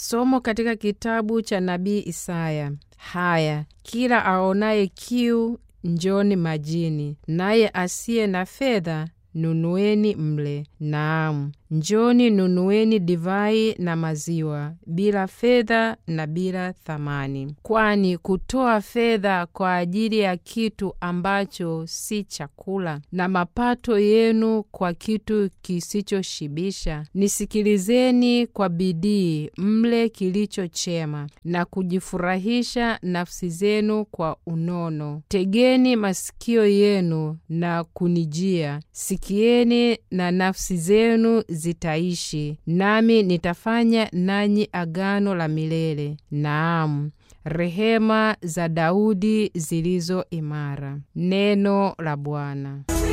Somo katika kitabu cha nabii Isaya. Haya, kila aonaye kiu, njoni majini, naye asiye na fedha nunueni mle. Naam, njoni nunueni divai na maziwa, bila fedha na bila thamani. Kwani kutoa fedha kwa ajili ya kitu ambacho si chakula, na mapato yenu kwa kitu kisichoshibisha. Nisikilizeni kwa bidii, mle kilicho chema, na kujifurahisha nafsi zenu kwa unono. Tegeni masikio yenu na kunijia, sikieni na nafsi zenu zitaishi, nami nitafanya nanyi agano la milele, naam, rehema za Daudi zilizo imara. Neno la Bwana.